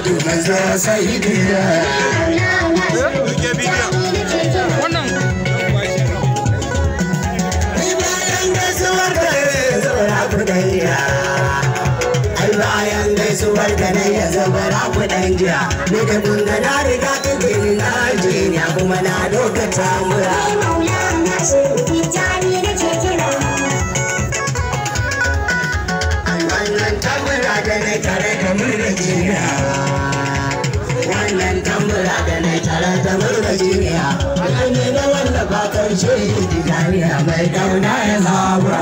muhammadu manzo sayyidina wannan ai bayan gaisuwar da zura kudaiya ai bayan gaisuwar da na ya zubara kudan jiya ne ka kunga na riga ta jini na jiya kuma na dokata mura wannan tambura da na tare da murna jiya wannan tambura da na tare da murna jiya wannan ne na wallafa karshe jami'a mai dauna ya zabura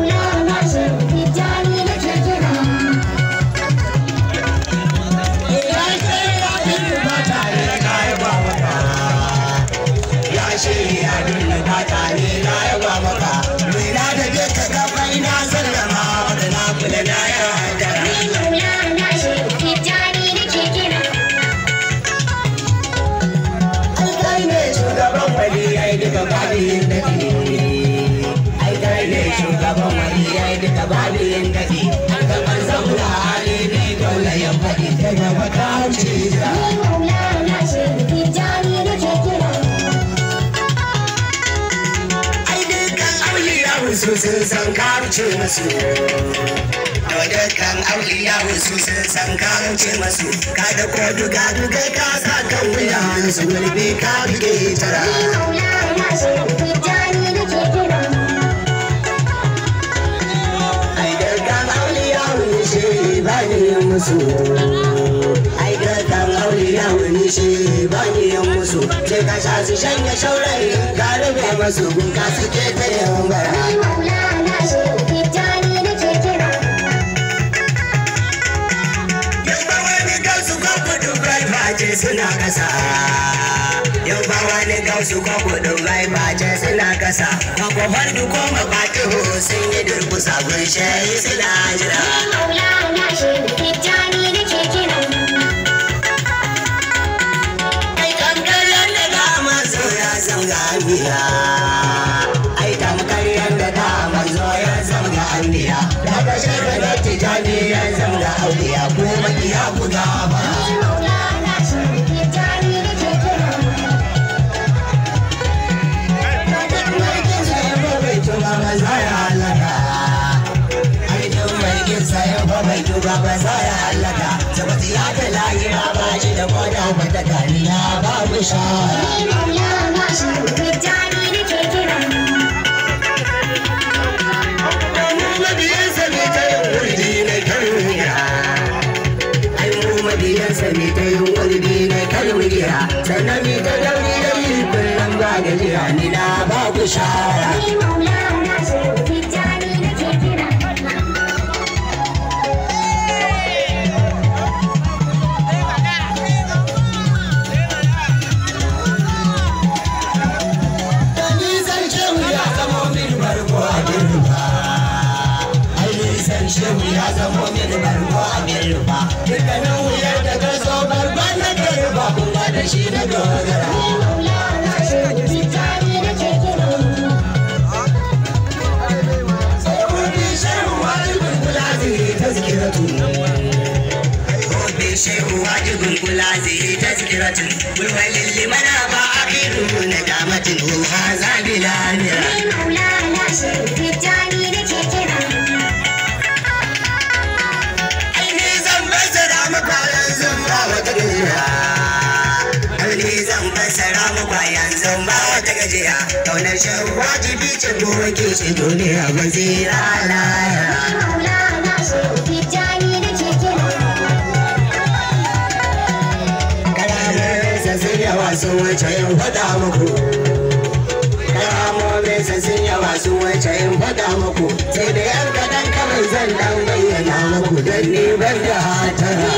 su sun san karuce masu dukkan auliya su sun san karuce masu kada ko duga duga ka sa kan wuya su gurbe ka buge tara ai dukkan auliya shi ba ni musu ai dukkan auliya shi ba ni musu sai ka sha su shanya shaurayi ka rufe masu gunka suke ta yawan bara ce suna kasa yau ba wani gausu ko kudin bai bace suna kasa makwafar duko mabatihu sun yi durkusa gunshe suna jira ai tamkar yadda ga mazo ya zanga biya ai tamkar yadda ga mazo ya zanga anbiya daga shekarar tijani ya zanga auliya ko makiya ku gaba ba za ya halaka sabati ya ta layi ba ba shi da koda wata kariya babu shara mu mabiyansa ne ta yin wurdi na karuya ai mu mabiyansa ne ta yin wurdi na karuya sannan ni ta dauri da yi kullum ba gajiya ni na babu shara shehu ya zamo min barko a min rufa dukkanin wuyar da ka so barban na ka rufa kuma da shi na dogara shehu wajibin kula zai tazkiratun bulwalin limana ba a kiru na damatin ha zabi lamira zan fassara muku yanzu ba wata gajiya kaunar shan wajibi ce ko wake shi duniya ba zira laya kalamomin sun yawa sun wuce yin faɗa muku kalamomin sun yawa sun wuce yin faɗa muku sai da yan kaɗan kawai zan dan bayyana muku don ni ban da hatara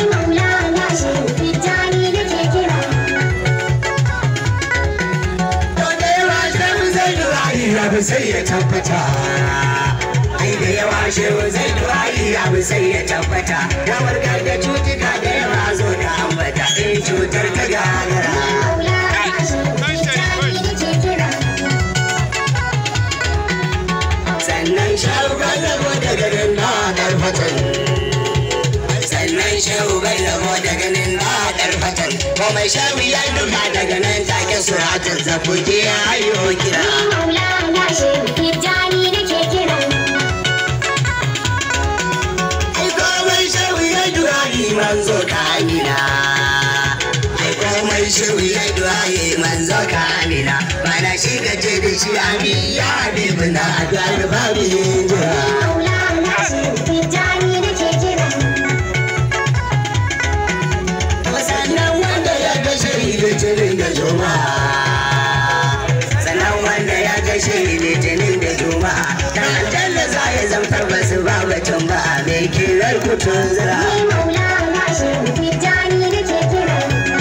abu sai ya tabbata ai da yawa shehu zai duwayi abu sai ya tabbata ya warkar da cutuka da yawa zo da ambata in cutar ta gagara sannan shehu bai zamo da ganin na karfatan sannan shehu bai zamo da ganin na komai shawi ya duka daga nan take suratun zafuki ya hayo kira Maulana Shehu Tijjani nake kira. ai komai shawi ya duka manzo ka amina ai komai shawi ya duka manzo ka amina bana shi ka ce da shi amin ya habibu na addu'ar babu yin jira Maulana Shehu Tijjani nake kira. sannan wanda ya gashe litinin da juma'a sannan wanda ya gashe litinin da juma'a dan aljanna za ya zamtar basu ba batun ba mai kirar kutun zira Ni Maulana Shehu Tijjani nake kira.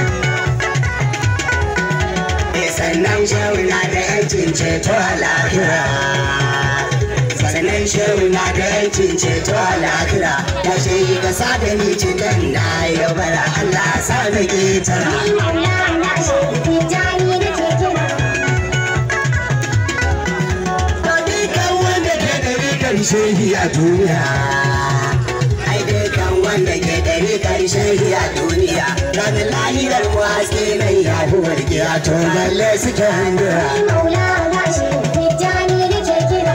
sannan shehu na da yancin ceto a lahira sannan shehu na da yancin ceto a lahira ya shehi ka sa da ni cikin na ya bara Allah sa da ketara Ni Maulana Shehu Tijjani nake kira. To dukan wanda ke da rikar shehi a duniya. Ai dukan wanda ke da rikar shehi a duniya. Ranar lahirar mu haske nan ya fi wargiya to balle suke handura. Ni Maulana Shehu Tijjani nake kira.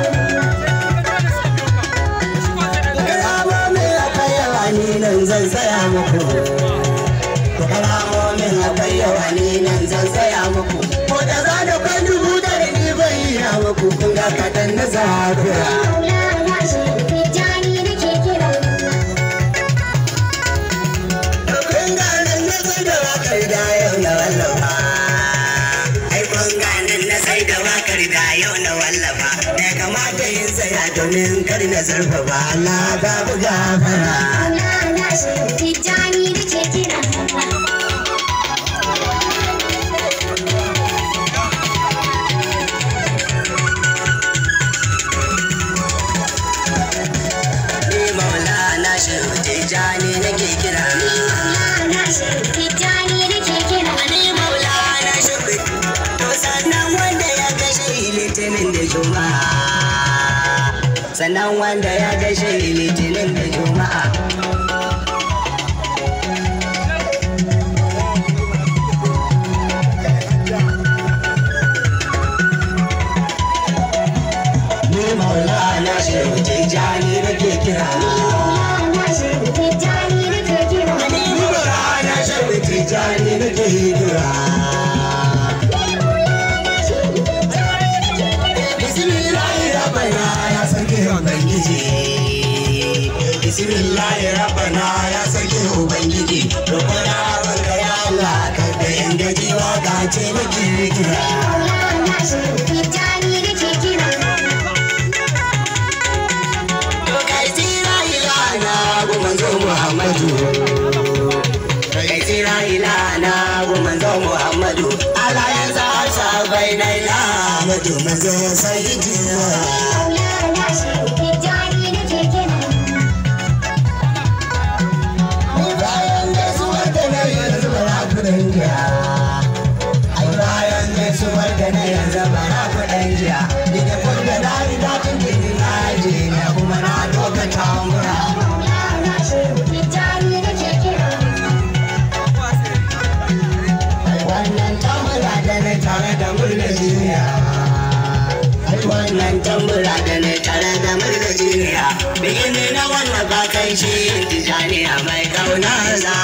Karamomin akwai yawa ni nan zan tsaya muku. Karamomin akwai yawa ni nan zan tsaya muku. Ko da za da kwan dubu da ni bai yi muku kun ga kaɗan na zafira. Maulana Shehu Tijjani nake kira. Kun ganin na sai da wakar da yau na wallafa. Ai kun ganin na sai da wakar da yau na wallafa. Da kamata yin tsaya domin kar na zarfafa Allah babu gafara. Maulana Shehu Tijjani nake kira. Ni maulana shehu tijani nake kira. Maulana Shehu Tijjani nake kira. Ni maulana shehu. To sannan wanda ya gashe litinin da juma'a. Sannan wanda ya gashe litinin da juma'a. Ni maulana shehu tijani nake kira. Maulana Shehu Tijjani nake kira. Ni maulana shehu tijani nake kira. Bismillahi rabbana ya sarki ubangiji. Bismillahi rabbana ya sarki ubangiji. Roƙona banka ya Allah ka da yan gaji waka ce nake kira. Maulana Shehu Tijjani nake kira. Kai tsira ilana gu manzo Muhammadu. Kai tsira ilana gu manzo Muhammadu. Allah ya sa sabai na ilamadu manzo sayyidina. Maulana Shehu Tijjani nake kira. bayan gaisuwar da na yanzu bara kudin jiya ai bayan gaisuwar da na yanzu bara kudin jiya daga kunda na riga tun gini na je na kuma na doka tambura Maulana Shehu Tijjani nake kira. wannan tambura da na tare da murna jiniya ai wannan tambura da na tare da murna jiniya bikin na wannan bakan shi tijaniya mai kauna za